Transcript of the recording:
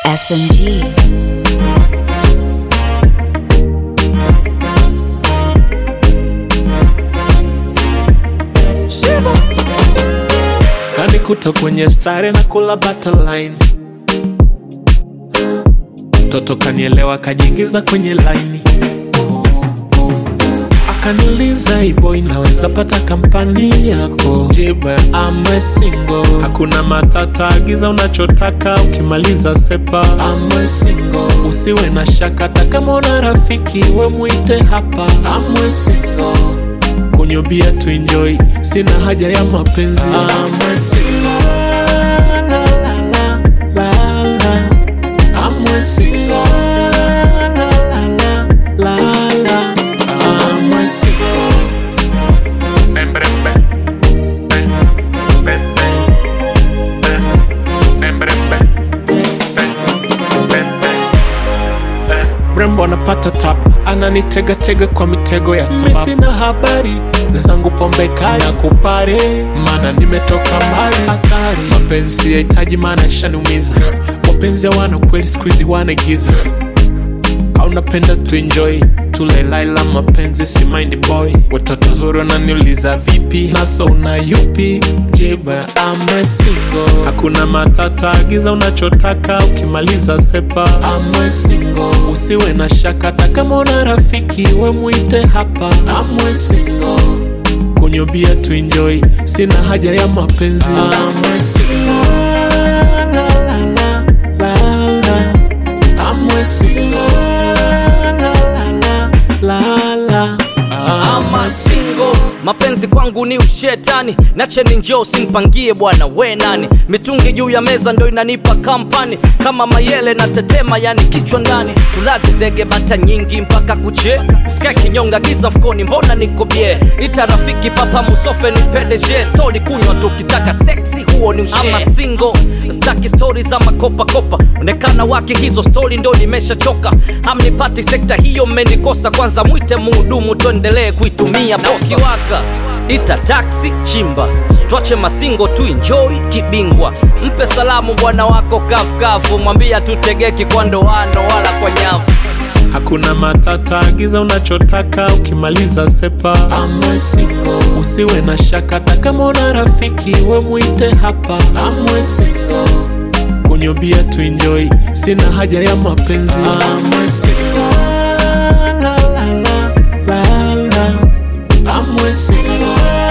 SMG. kanikuta kwenye stare na kula butterline mtoto kanielewa kajiingiza kwenye laini akaniuliza ibo inaweza pata kampani yako jibe amwe singo hakuna matata agiza unachotaka ukimaliza sepa amwe singo usiwe na shaka hata kama una rafiki we mwite hapa amwe singo kunywa bia tu enjoy sina haja ya mapenzi amwe singo la, la, la, la, la. amwe singo la, la, la, la, la. amwe singo mrembo anapata tap ananitegatega kwa mitego ya sababu sina habari zangu pombe kali na kupare mana nimetoka mbali hatari mapenzi yahitaji maana yashaniumiza wapenzi hawana kweli skuizi wanaigiza aunapenda tuenjoy tulelaila mapenzi si mind boy watoto zuri wananiuliza vipi naso una yupi jiba amwe singo hakuna matata agiza unachotaka ukimaliza sepa amwe singo usiwe na shaka hata kama una rafiki we mwite hapa amwe singo kunywa bia tuenjoy sina haja ya mapenzi amwe singo la, la, la, la, la. amwe singo la, la, la, la, la. ama singo mapenzi kwangu ni ushetani nacheni njoo simpangie bwana we nani mitungi juu ya meza ndo inanipa kampani kama mayele na tetema yani kichwa ndani tulazi zege bata nyingi mpaka kuche sky kinyonga giza mfukoni mbona niko bie ita rafiki papa musofe ni pdg stori kunywa tukitaka seksi huo ni ushe ama singo staki stori za makopakopa onekana wake hizo stori ndo nimeshachoka hamnipati sekta hiyo mmenikosa kwanza mwite muhudumu tuendelee kuitumia na ukiwaka ita taksi chimba twache masingo tu enjoy kibingwa mpe salamu bwana wako kavukavu mwambia tutegeki kwa ndoano wala kwa nyavu hakuna matata agiza unachotaka ukimaliza sepa amwe singo usiwe na shaka hata kama una rafiki we mwite hapa amwe singo kunywa bia tu enjoy sina haja ya mapenzi amwe singo la, la, la, la, la. amwe singo